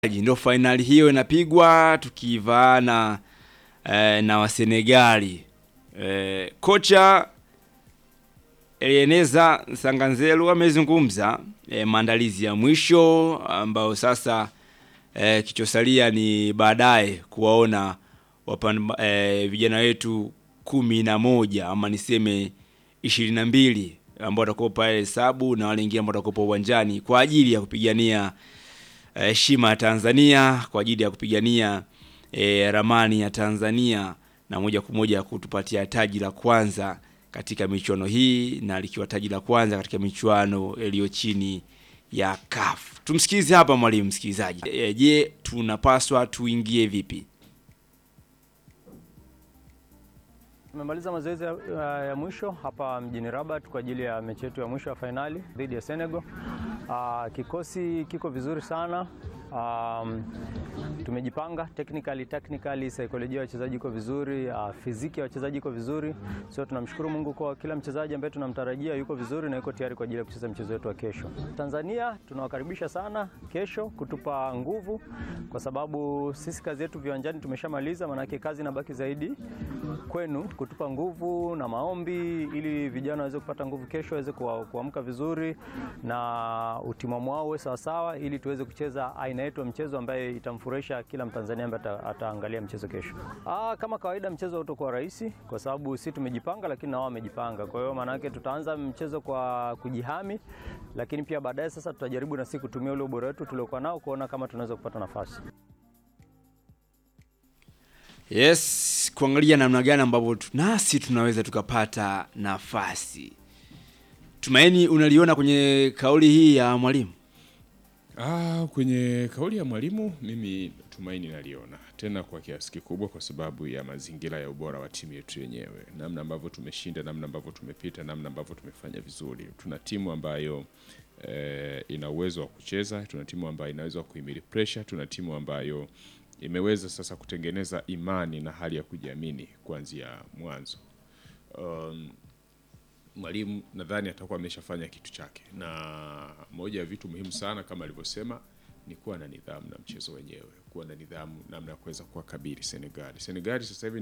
Ndio fainali hiyo inapigwa tukivaana eh, na Wasenegali. Eh, kocha Elieneza Sanganzelu amezungumza eh, maandalizi ya mwisho ambao sasa eh, kichosalia ni baadaye kuwaona wapan, eh, vijana wetu kumi na moja ama niseme ishirini na mbili ambao watakuwa pale hesabu na wale wengine ambao watakuwa uwanjani kwa ajili ya kupigania heshima ya Tanzania kwa ajili ya kupigania e, ramani ya Tanzania na moja kwa moja kutupatia taji la kwanza katika michuano hii na likiwa taji la kwanza katika michuano iliyo chini ya CAF. Tumsikize hapa mwalimu msikilizaji. E, je, tunapaswa tuingie vipi? Tumemaliza mazoezi ya, ya mwisho hapa mjini Rabat kwa ajili ya mechi yetu ya mwisho ya fainali dhidi ya Senegal. Uh, kikosi kiko vizuri sana. Um, tumejipanga technically, technically saikolojia ya wachezaji iko vizuri, uh, fiziki ya wachezaji iko vizuri. So tunamshukuru Mungu kwa kila mchezaji ambaye tunamtarajia yuko vizuri na yuko tayari kwa ajili ya kucheza mchezo wetu wa kesho. Tanzania tunawakaribisha sana kesho kutupa nguvu, kwa sababu sisi kazi yetu viwanjani tumeshamaliza, maanake kazi inabaki zaidi kwenu kutupa nguvu na maombi, ili vijana waweze kupata nguvu kesho, waweze kuamka vizuri na utimamu wao uwe sawasawa, ili tuweze kucheza aina yetu ya mchezo ambaye itamfurahisha kila Mtanzania ambaye ataangalia mchezo kesho. Aa, kama kawaida mchezo utakuwa rahisi kwa sababu sisi tumejipanga, lakini na wao wamejipanga. Kwa hiyo maana yake tutaanza mchezo kwa kujihami, lakini pia baadaye sasa tutajaribu na sisi kutumia ule ubora wetu tuliokuwa nao kuona kama tunaweza kupata nafasi. Yes, kuangalia namna gani ambavyo nasi tunaweza tukapata nafasi. Tumaini, unaliona kwenye kauli hii ya mwalimu? Ah, kwenye kauli ya mwalimu mimi tumaini naliona tena kwa kiasi kikubwa, kwa sababu ya mazingira ya ubora wa timu yetu yenyewe, namna ambavyo tumeshinda, namna ambavyo tumepita, namna ambavyo tumefanya vizuri. Tuna timu ambayo eh, ina uwezo wa kucheza, tuna timu ambayo inaweza kuhimili pressure, tuna timu ambayo imeweza sasa kutengeneza imani na hali ya kujiamini kuanzia mwanzo. Um, mwalimu nadhani atakuwa ameshafanya kitu chake, na moja ya vitu muhimu sana kama alivyosema ni kuwa na nidhamu na mchezo wenyewe, kuwa na nidhamu namna ya kuweza kuwakabili Senegali. Senegali sasa hivi